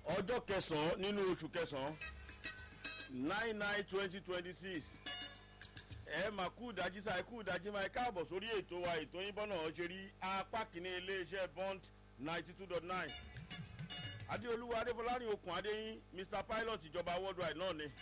ọjọ́ kẹsàn-án nínú oṣù kẹsàn-án nine nine twenty twenty six ẹ máa kú ìdájí sáà kú ìdájí máa káàbọ̀ sórí ètò wa ètò yín bọ́nà ṣe rí apá kìíní iléeṣẹ́ bond ninety two dot nine adéolúwa adéfọlárin okùn adéyín mr pilot ìjọba worldwide náà ni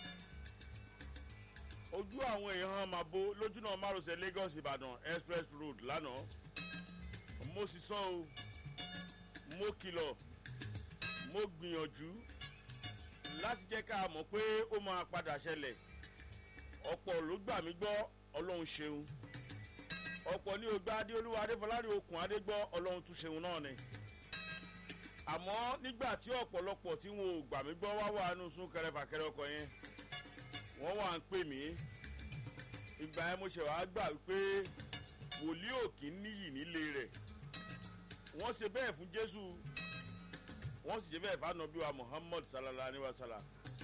ojú àwọn èèyàn máa bo lójúnà márosẹ̀ lagos ìbàdàn express road lánàá mo sì sọ o mo kìlọ̀ mo gbìyànjú láti jẹ́ ká mọ̀ pé ó máa padà ṣẹlẹ̀ ọ̀pọ̀ ló gbà mí gbọ́ ọlọ́run ṣeun ọ̀pọ̀ ní ògbà adéolúwa adéfọlárin okùn adé gbọ́ ọlọ́run tún ṣeun náà ni àmọ́ nígbà tí ọ̀pọ̀lọpọ̀ tí wọn ò gbà mí gbọ́ wá wà nù sún kẹrẹfàkẹrẹ ọkọ̀ yẹn wọ́n wà ń pè mí ìgbà yẹn mo ṣe wàá gbà wípé wòlíì òkì níyì nílé rẹ̀ wọ́n ṣe bẹ́ẹ̀ fún jésù wọ́n sì ṣe bẹ́ẹ̀ fún anabi wa muhammad sallallahu alayhi wa sallam.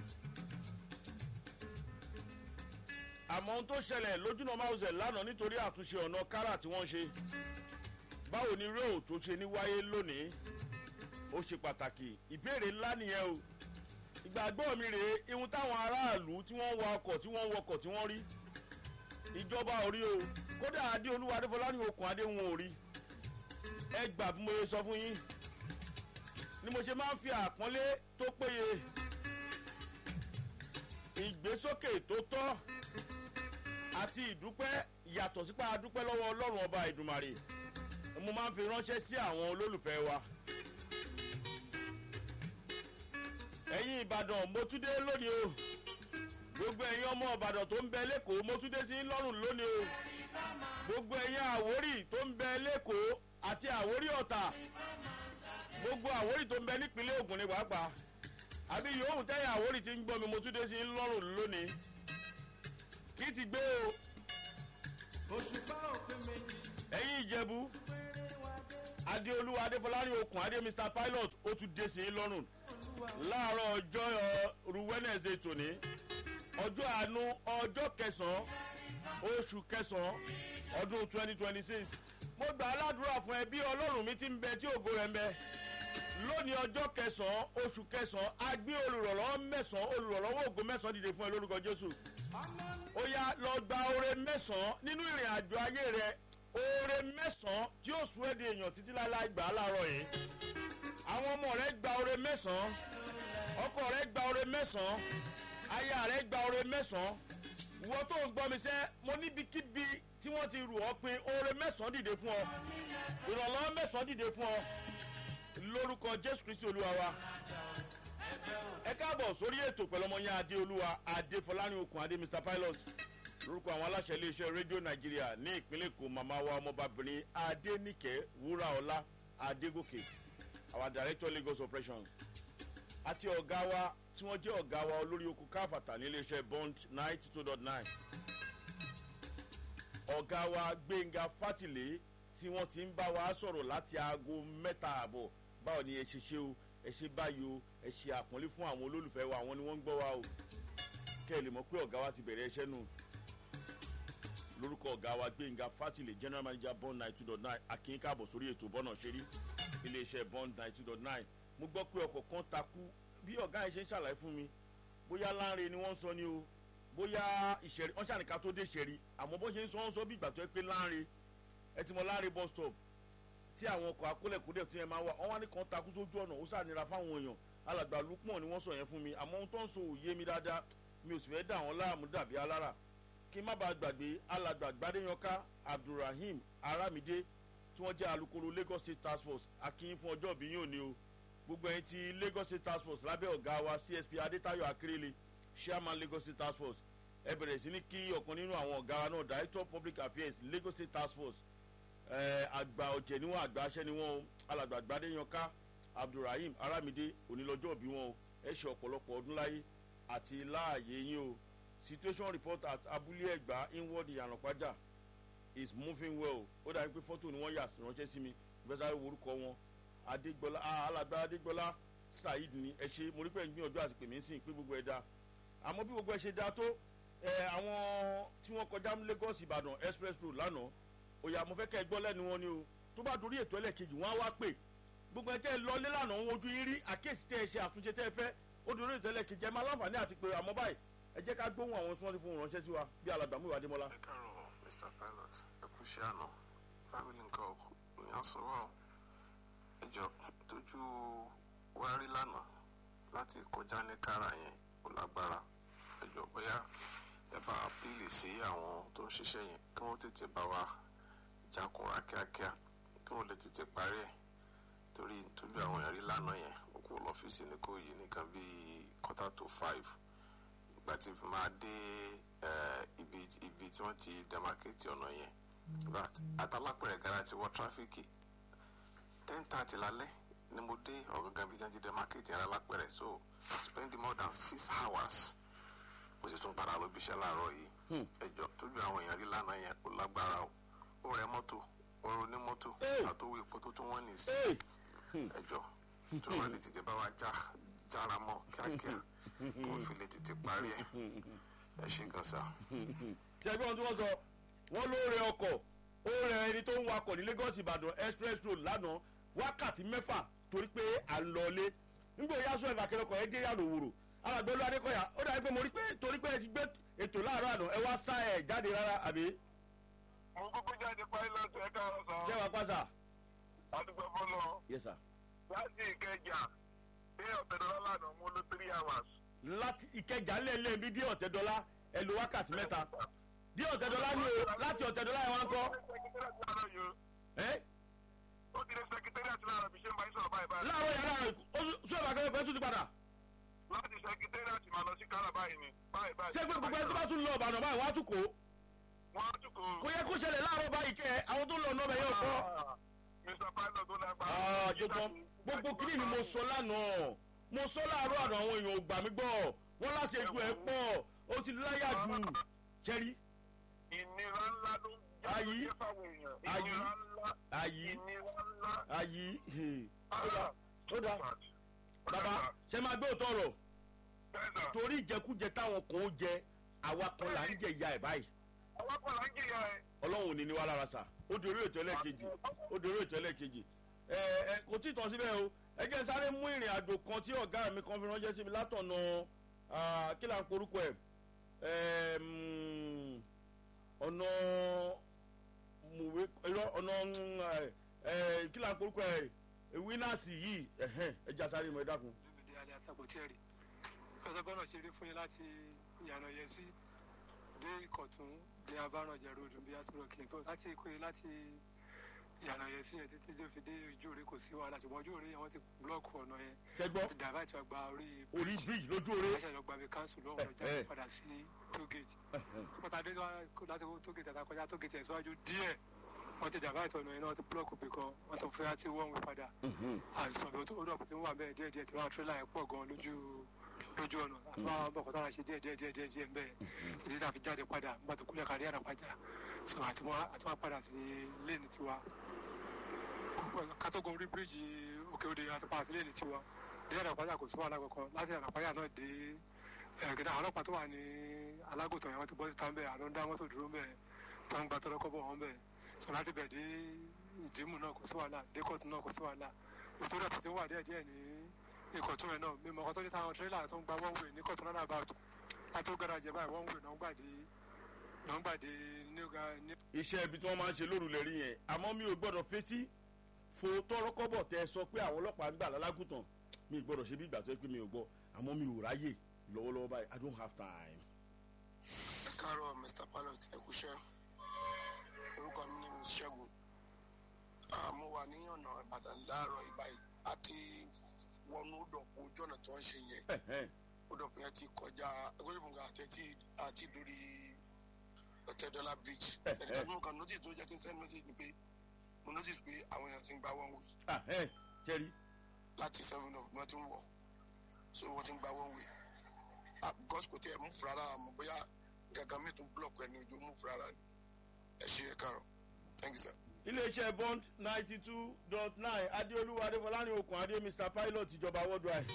àmọ́ ohun tó ṣẹlẹ̀ lójúnà máwùsẹ̀ lánàá nítorí àtúnṣe ọ̀nà kárà tí wọ́n ṣe báwo ni réò tó ṣe ní wáyé lónìí ó ṣe pàtàkì ìbéèrè ńlá nìyẹn o ìgbàgbọ́ mi rèé ihun táwọn aráàlú tí wọ́n wa ọkọ̀ tí wọ́n wọkọ̀ tí wọ́n rí ìjọba ò rí o kódà adé olúwa adéfọlá ní okùn adé wọn ò rí ẹ gbà bí mo ṣe sọ fún yín ni mo ṣe máa ń fi àpọ́nlé tó péye ìgbésókè tó tọ́ àti ìdúpẹ́ yàtọ̀ sípà dúpẹ́ lọ́wọ́ ọlọ́run ọba ìdùmarè mo máa ń fi ránṣẹ́ sí àwọn olólùfẹ́ wa. ẹ̀yin ìbàdàn mo tún dé lónìí o gbogbo ẹ̀yin ọmọ ìbàdàn tó ń bẹ lẹ́kọ̀ọ́ mo tún dé sí lọ́rùn lónìí o gbogbo ẹ̀yin àwórì tó ń bẹ lẹ́kọ̀ọ́ àti àwórì ọ̀tà gbogbo àwórì tó ń bẹ nípínlẹ̀ ogun ní pàápàá àbí yòówù tẹ́yìn àwórì ti ń gbọ́ mi mo tún dé sí lọ́rùn lónìí kí ti gbé o ẹ̀yin ìjẹ̀bú adéolúwa adéfọlárin okùn adé mr pilot ó tún dé sí lọ́rùn láàárọ̀ ọjọ́ ru wednesday tòní ọjọ́ àánú ọjọ́ kẹsàn-án oṣù kẹsàn-án ọdún twenty twenty six mo gbà aládùúrà fún ẹ bí ọlọ́run mi ti ń bẹ tí ògo rẹ̀ ń bẹ lónìí ọjọ́ kẹsàn-án oṣù kẹsàn-án a gbé olùrànlọ́wọ́ mẹ́sàn-án olùrànlọ́wọ́ ògo mẹ́sàn-án dìde fún ẹ lórúkọ jésù ó yá lọ gba oore mẹ́sàn-án nínú ìrìn àjò ayé rẹ oore mẹ́sàn-án tí ó sún ẹ́ di èèyàn títí láláì gbà á láàárọ̀ yìí àwọn ọmọ rẹ gba oore mẹ́sàn-án ọkọ rẹ gba oore mẹ́sàn-án aya rẹ gba oore mẹ́sàn-án ìwọ tó ń gbọ́ mi sẹ́ mo níbikíbi tí wọ́n ti rù ọ́ pé oore mẹ́sàn-án dìde fún ọ ìrànlọ́wọ́ mẹ́sàn-án dìde fún ọ lórúkọ jésù kristi olúwa wa ẹ káàbọ̀ sórí ètò pẹ̀lú ọmọ yẹn adé olúwa adé fọlárin okùn adé mr pilot lórúkọ àwọn aláṣẹ iléeṣẹ́ rédíò nàìjíríà ní ìpínlẹ̀ èkó màmá wa ọmọbabìnrin adéníkẹ́ wúraọlá adégòkè our director lagos operations àti ọ̀gá wa tí wọ́n jẹ́ ọ̀gá wa olórí oko káfàtà ní iléeṣẹ́ bond ninety two dot nine ọ̀gá wa gbẹ̀ngà fátìlé tí wọ́n ti ń bá wa sọ̀rọ̀ láti aago mẹ́ta àbọ̀ báwo ni ẹ ṣe ṣe o ẹ ṣe báyìí o ẹ ṣe àpọ́nlé fún àwọn olólùfẹ́ wa àwọn ni wọ́n ń gbọ́ wa o kẹ́ ẹ lè mọ̀ pé ọ̀gá wa ti bẹ̀rẹ̀ iṣẹ́ nù lórúkọ ọ̀gá wa gbẹ̀ngà fátìlé general manager bond ninety two dot nine akin káàbọ̀ sórí ètò bọ́nà ṣeré iléeṣẹ́ bond ninety two dot nine mo gbọ́ pé ọkọ̀ kan takú bí ọ̀gá yẹn ṣe ń ṣàlàyé fún mi bóyá láńre ni wọ́n ń sọ ni o bóyá ìṣẹ̀rí wọ́n ṣàníkà tó dé ìṣẹ̀rí àmọ́ bó ṣe ń sọ wọ́n sọ bí ìgbà tó yẹ pé láńre ẹ ti mọ láńre bus stop tí àwọn ọkọ̀ akólẹ̀kúdẹ̀ tó yẹn máa wà wọ́n wá ní kan takú sójú ọ̀nà ó sànira fáwọn èèyàn alàgbà lukman ni wọ́n sọ yẹn fún mi àmọ́ ohun tó ń sọ òye mi dáadáa mi ò sì fẹ́ dà wọ́n láàmú dàbí alára kí n má bàa gbàgbé alàgbà gbadéyanká abdulrahim aramide tí wọ́n jẹ́ alukoro lagos state task force akínyìn fún ọjọ́ òbí yóò ní o gbogbo ẹyin ti lagos state task force lábẹ́ ọ̀gá wa csp adétayọ akérèlé chairman lagos state task force ẹ bẹ̀rẹ̀ sí ní kí ọ̀kan nínú àwọn ọ̀gá wa náà director public affairs lagos state task force àgbà ọ̀jẹ̀ níwọ̀n àgbà aṣẹ́ níwọ̀n alàgbà gbadéyanká abdulrahim aramide onílọ́jọ́ òbí wọn o ẹ ṣe ọ̀pọ̀lọpọ̀ ọdún láyé àti láàyè yín o situation report at abúlé ẹgbà inward ìyànàpájà is moving well ó dàbí pé fọ́tò ni wọ́n yà ránṣẹ́ sí mi ìfẹsàwé orúkọ wọn adégbọlá alàgbà adégbọlá saheed ni ẹ ṣe mo rí pé ń gbìyànjú àti pèmí sí pé gbogbo ẹ da àmọ́ bí gbogbo ẹ ṣe da tó ẹ àwọn tí wọ́n kọjá lagos ìbàdàn express road lánàá òyà mo fẹ́ kẹ́ ẹ gbọ́ lẹ́nu wọn ni o tó bá dorí ètò ẹlẹ́kejì wọ́n á wá pè gbogbo ẹ tẹ́ ẹ lọ nílànà òun ojú yín rí àkíyèsí tẹ́ ẹ ṣe àtúnṣe tẹ́ ẹ fẹ́ ó dúró ìtẹ́lẹ̀ kejì ẹ máa láǹfààní àti pé àmọ́ báyìí ẹ jẹ́ ká gbóhùn àwọn tí wọ́n ti fún un ránṣẹ́ sí wa bí alàgbàmú ìwà adémọ́lá. ẹ káàárọ̀ mr pilot ẹ kú iṣẹ́ àná family nǹkan ní àsọ̀rọ̀ ẹjọ́ tójú wá rí lánàá láti kọjá ní kára yẹn kò lágbára ẹjọ́ bóyá ẹ bá apíìlì sí àwọn tó ń ṣiṣẹ́ yẹn kí wọ́n tètè bá wa jákúnra kíákíá kí wọ́n lè tètè parí ẹ̀ torí tójú àwọn èèyàn rí lánàá yẹn ó kú lọ́fíìsì ní kò yí nìkan bíi quarter to five ìgbà tí fi máa dé ibi ibi tí wọ́n ti demarcate ọ̀nà yẹn àtàlápẹ̀rẹ̀ gara ti wọ tráfíkì ten thirty lálẹ́ ni mo dé ọ̀gángan bí tí wọ́n ti demarcate yẹn lálápẹ̀rẹ̀ so spend more than six hours mo sì tún padà lọ bí iṣẹ́ láàárọ̀ yìí ẹjọ́ tójú àwọn èèyàn rí lánàá yẹn kò lágbára o ó rẹ mọ́tò ó ro ní mọ́tò àtòwò epo tó tún wọ́n nì sí ẹjọ́ tó wọ́n lè tètè bá wa já jára mọ́ kíákíá kó fi lè tètè parí ẹ̀ ẹ ṣe gan sa. ṣẹ́gbẹ́ ohun tí wọ́n sọ wọ́n ló rẹ ọkọ̀ ó rẹ ẹni tó ń wakọ̀ ní Lagos Ìbàdàn express road lánàá wákàtí mẹ́fà torí pé à ń lọlé nígbà yá sọ ẹ̀fà kẹrẹ́kọ̀ ẹ dé yàrá òwúrò alàgbẹ́lú adékọ̀yà ó dàbí pé mo rí pé torí pé ẹ ti gbé ètò láàárọ̀ àná ẹ wá sá ẹ̀ jáde rárá àbí. mo kúkú jáde pilot ẹ káàárọ̀ sọ. ṣé wàá pàṣà. àdúgbò fọlọ. yes sir. láti ìkẹjà dé ọ̀tẹ̀dọ́lá lánàá mo lò three hours. láti ìkẹjà lẹ́lẹ́ mi dé ọ̀tẹ̀dọ́lá ẹ lo wákàtí mẹ́ta dé ọ̀tẹ̀dọ́lá ni o láti ọ̀tẹ̀dọ́lá ẹ wá ń kọ́. ẹ. ó ti lè sẹkítẹ́rì àti láàárọ̀ bí ṣe ń bá yín sọ̀rọ̀ báyìí báyìí. láàárọ̀ yàrá rẹ̀ sọ ìbá kẹ́kẹ́ fẹ́ tún ti padà. láti sẹkítẹ́rì àti màá lọ sí kára báyìí ni báyìí báyìí. ṣé pé gbogbo ẹni tó bá tún lọ ọ̀bàdàn báyìí wọ́n á tún kó. wọ́n á tún kó. kò yẹ kó ṣẹlẹ̀ láàárọ̀ báyìí kẹ́ àwọn tó lọ ọ̀nà ọbẹ̀ yóò kọ́. mr pilot tó lágbára. àjọgbọ́n gbogbo kiri ni mo sọ lánàá mo sọ láàárọ̀ àná àwọn èèyàn ò gbà mí gbọ́ wọ́n láṣẹ ju ẹ̀ pọ̀ ó ti láyà jù jẹ́rí. ìnira ńlá ló ń Ayi. jẹ́ fáwọn èèyàn. Ayi. ìnira ńlá. Ayi. ìnira ńlá. ayí Ah, ó dáa bàbá ṣe máa gbé òótọ́ ọ̀rọ̀ Bẹ́ẹ̀ni. torí ìjẹkújẹ táwọn kan ó jẹ àwa kan là ń jẹ ìyá ẹ̀ báyìí àwọn kan là ń jìyà ẹ̀. ọlọ́run ò ní ní wá lára sà ó di orí ètò ẹlẹ́ẹ̀kejì ó di orí ètò ẹlẹ́ẹ̀kejì ẹ ẹ kò tí ì tán síbẹ̀ o ẹ jẹ́ n sáré mú ìrìn àjò kan tí ọ̀gá mi kan fi ránṣẹ́ sí mi látọ̀nà ah, kí là ń porúkọ ẹ̀ Ẹm, ọ̀nà mùwé irọ́ ọ̀nà mm, ẹ, ẹ, kí là ń porúkọ ẹ̀ wínàsì yìí ẹ̀hẹ́n, ẹ já sáré mọ́ ẹ dákun. olùmìdí alẹ́ àsàbòtẹ́rì fẹsẹ̀ gbọ́dọ̀ ṣeré fún yín láti ìyànà yẹn sí dé ìkọ̀tún dé abárànjẹ ròdù bí asúrò kìlìfọ́ láti ìkóyè láti ìyànà yẹn sí yẹn títí tó fi dé ojú òre kò sí wàhálà ṣùgbọ́n ojú òre yẹn wọ́n ti búlọ́ọ̀kù ọ̀nà yẹn ṣẹgbọ́ wọ́n ti dàbá ìtura gba orí orí bíríjì lójú oore aṣọ ìjọba mi káńsù lọ́wọ́ Eh, jáde eh. padà sí tógèjì pátá dé láti tógèjì àtàkọjá tógèjì ẹ̀ síwájú díẹ̀ wọ́n ti dàbá ìtọ́nà yẹn náà wọ́n ti búlọ́ọ̀kù bìkan wọ́n tó fẹ́ láti wọ́n wí padà àìsàn tó tó dọ̀pọ̀ tí wọ́n wà bẹ́ẹ̀ díẹ̀ díẹ̀ tí wọ́n tírélà yẹn pọ̀ gan lójú lójú ọ̀nà àti wọ́n àwọn bọ̀kọ̀ sára ṣe díẹ̀ díẹ̀ díẹ̀ díẹ̀ díẹ̀ bẹ́ẹ̀ títí tá a fi jáde padà nígbà tó kúlẹ̀ kárí àràpájà so àti wọ́n àti wọ́n padà sí léènì tiwa kátógun orí bíríìjì òkè òde àti padà sí léènì tiwa dé àràpájà kò sí wàhálà kankan láti àràpájà náà dé ẹ̀ẹ́dẹ́gbẹ̀dá àwọn ọlọ́pàá tó wà ní alágòtàn yẹn wọ́n ti bọ́ síta ń bẹ̀ àlọ́ ń dá mọ́tò dúró ń bẹ̀ tó ń gba tọ́lọ́kọ́ bọ̀ wọ́n bẹ̀ sọ láti bẹ̀ dé ìdìmú náà kò sí wàhálà dé kóòtù náà kò sí wàhálà òtún rẹ̀ tó wà díẹ̀ díẹ̀ ní ìkọ̀tún rẹ̀ náà mímọ́ ọkọ̀ tó ní táwọn tírélà tó ń gba one way ní kọ̀tún náà bá tó látó gáràjì báyìí one way náà ń gbàdé náà ń gbàdé nígbà ní. iṣẹ́ ibi tí wọ́n máa ń ṣe lóru lè rí yẹn àmọ́ mi ò gbọ́dọ̀ fetí fo tọrọkọ́bọ̀ tẹ sọ pé àwọn ọlọ́pàá ń gbà lálágùtàn mi ò gbọ́dọ̀ ṣe bí ìgbà tó yẹ pé mi ò gbọ́ àmọ́ mi ò ráyè lọ́wọ́lọ́wọ́ báyìí i don't have time. ẹ káàárọ̀ mr pilot ẹ kúṣẹ́ orúkọ mi ni mr ṣẹ́gun Ah, mo wà ní ọ̀nà ìbàdàn láàárọ̀ ìbáyìí àti wọnú òdòpó ojú ọ̀nà tó ń ṣe yẹn Ẹ̀hẹ́n. òdòpó yẹn ti kọjá ẹgbẹ́rún àti àti lórí ọ̀tẹ̀dọ́là bridge Eh, eh. ẹ̀ẹ́dẹ́gbẹ́ mo kàn notice tó jẹ́ kí n send message ni pé mo notice pé àwọn èèyàn ti ń gba one way Ẹ̀hẹ́n. jẹ́rí láti seven of wọ́n ti ń wọ̀ so wọ́n ti ń gba one way Ah, because kò tí ẹ̀ mú fúrara àmọ́ bóyá gàgà mi tún block ẹni ojú mú fúrara ni ẹ ṣe ẹ káàárọ̀ thank you sir. iléeṣẹ́ bond ninety two dot nine adéolúwa adéfọláni okùn adé mr pilot ìjọba worldwide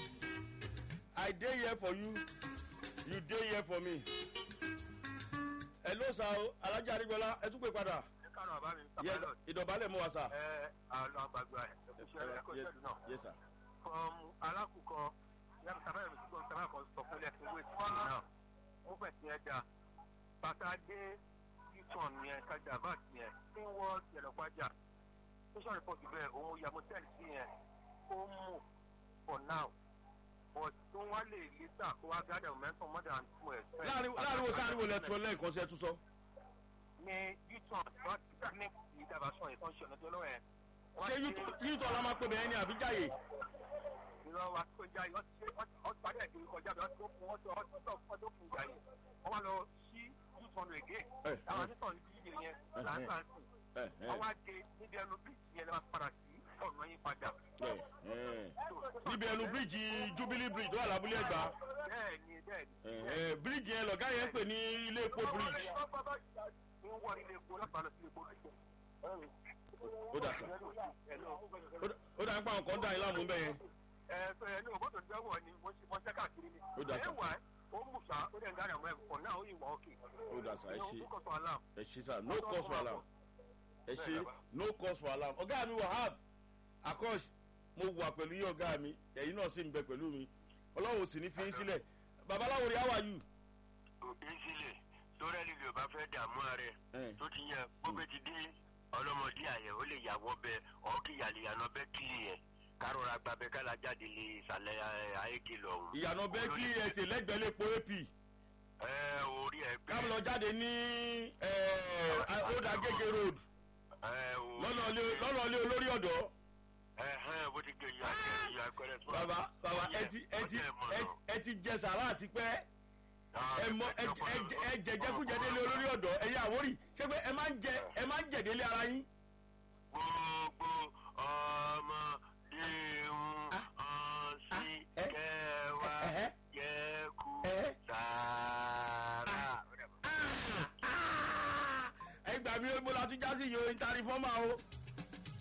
i dey here for you you dey here for me. hello sir o alájà adigunla ẹ tún pè padà. ẹ kárọ̀ àbá mi Yes, sábàlọ̀ ìdọ̀bálẹ̀ mú wa sà. ẹ àlọ́ àgbàgbà ẹ̀ ẹ̀kúṣẹ́ ẹ̀kọ́ Yes, ìṣẹ́jú náà. yes, sir. from alákùkọ yàtọ̀ sábàlọ̀ mi sí gbọ́n sábàlọ̀ kan sọ fún lẹ́sìn wéètì yìí náà ó fẹ̀ sí ẹja bàtà dé yútọ̀n yẹn kájà vat yẹn tí ń wọ́ yẹlọ́pàjà station report bẹ́ẹ̀ òun ya motel sí yẹn ó mú for now but tí wọ́n lè lítà kó wá gádà momentum more than two ẹ̀. láàrin láàrin wo sáà ní wo lẹ́tọ́ lẹ́ẹ̀kan sí ẹ tún sọ. ní yútọ̀n wọ́n ti technique ìdàgbàsọ̀ yẹn tó ń ṣe ọ̀nà tó lọ́wọ́ yẹn. ṣé yíìtọ̀ la máa pè bẹ́ẹ̀ ni àbíjáyè. ìran wa tó já yìí wọ́n ti wọ́n ti parí ẹ̀dùn kọjá bí wọ́n ti fún wọ́n ti wọ́n ti wọ́n tó fún ìjà yìí wọ́n wá lọ sí two hundred again Eh, àwọn eh. títọ̀ ní bíi yẹn làǹtà sùn ẹ wọ́n wá dé níbi ẹnu bíìsì yẹn lọ́wọ́ padà sí ọ̀nà yín padà. ẹ ẹ níbi ẹnu bíríìjì jubilee bridge tó wà lábúlé ẹgbàá bẹ́ẹ̀ ni bẹ́ẹ̀ ni. ẹ bíríìjì yẹn lọ̀gá yẹn ń pè ní ilé epo bridge. ń wọ ilé epo láti lọ sí epo ó dà sà Ó dà- ó dà ń pa nǹkan dà yín láàmú bẹ́ẹ̀ yẹn. ẹ ẹ ní òbótò ìjọwọ ni wọ́n ṣe wọ́n ṣe káàkiri ni. Ó dà sà. ẹ wà ó mú sa ó dẹ̀ ń dára mọ́ ẹ̀ kọ̀ náà ó yìí wọ́n òkè. ó dà sà ẹ ṣe ó kọ̀ tó alarm. ẹ ṣe sà no cause for alarm ẹ ṣe no cause for alarm ọ̀gá mi wahab akọ́ṣ mo wà pẹ̀lú yín ọ̀gá mi ẹ̀yin náà sì ń bẹ pẹ̀lú mi ọlọ́run ò sì ní fi yín sílẹ̀ babaláwo rí how are you. òbí sílẹ̀ lórí ẹni ló bá fẹ́ dààmú rẹ̀ Eh. tó ti yẹ gbogbo ti dé ọlọ́mọdé àyẹ̀ ó lè yàwọ́ bẹ ọ́kì yàlìyànà bẹ́ kílì yẹn kárọ̀ra gbàbẹ kálá jáde lè ìsàlẹ̀ ẹ̀, ayéke lọ́hùn. ìyànà bẹ́ẹ̀kì ẹ̀sẹ̀ lẹ́gbẹ̀ẹ́ lè po ap ẹ orí ẹ pé káàmù lọ jáde ní ọ̀dà gègé road ẹ orí lọ́nà ilé- lọ́nà ilé olórí ọ̀dọ́ ẹ hẹ́n bó ti gbé ìyá ìyá akẹ́rẹ́ tó. bàbá bàbá ẹ ti ẹ ti ẹ- ẹ ti jẹ sàrà àti pẹ́ ẹ mọ ẹ ẹ ẹ jẹjẹkújẹ délé olórí ọ̀dọ́ ẹ̀yin àwórì ṣé pé ẹ máa ń jẹ ẹ máa ń jẹ délé ara yín. gbogbo ọmọdé ń ọ̀sìn ẹ, kẹwàá ẹ̀hẹ́. yẹku Ẹ̀hẹ́. sàárà. ẹ gbà mí mo la tún já sí yòó ìtàrí fọ́mà o